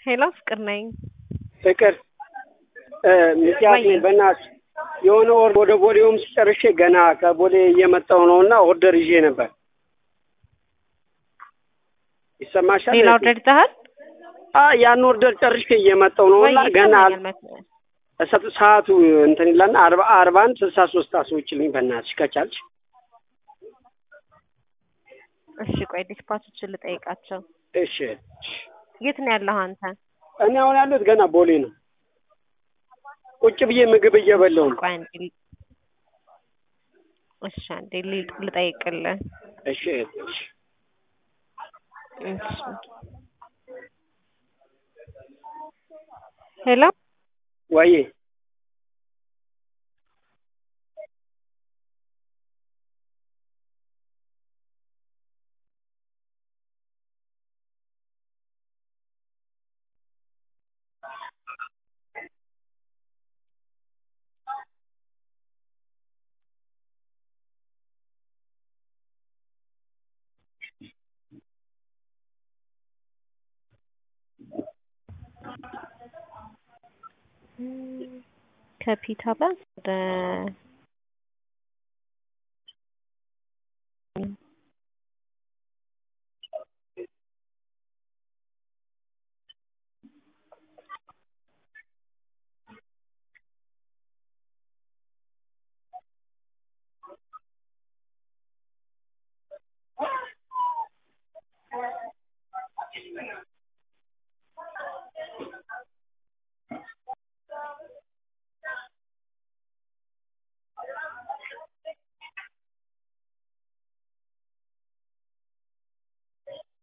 ሄሎ ፍቅር ነኝ። ፍቅር ምክንያት በእናትሽ የሆነ ወር ወደ ቦሌውም ሲጨርሼ ገና ከቦሌ እየመጣሁ ነው እና ኦርደር ይዤ ነበር። ይሰማሻል? ሌላ ኦርደር ይዘሃል? አዎ ያን ኦርደር ጨርሼ እየመጣሁ ነው እና ገና እሰጥ ሰዓቱ እንትን ይላልና አርባ አርባ አንድ ስልሳ ሶስት አስወጪልኝ በእናትሽ ከቻልሽ። እሺ ቆይ ዲስፓቾችን ልጠይቃቸው። እሺ የት ነው ያለኸው አንተ? እኔ አሁን ያለሁት ገና ቦሌ ነው። ቁጭ ብዬ ምግብ እየበላሁ ነው። ቆይ አንዴ ል- እሺ አንዴ ል- ልጠይቅልህ። እሺ እሺ እሺ ሄሎ ወይ ከፒታ ባስ ወደ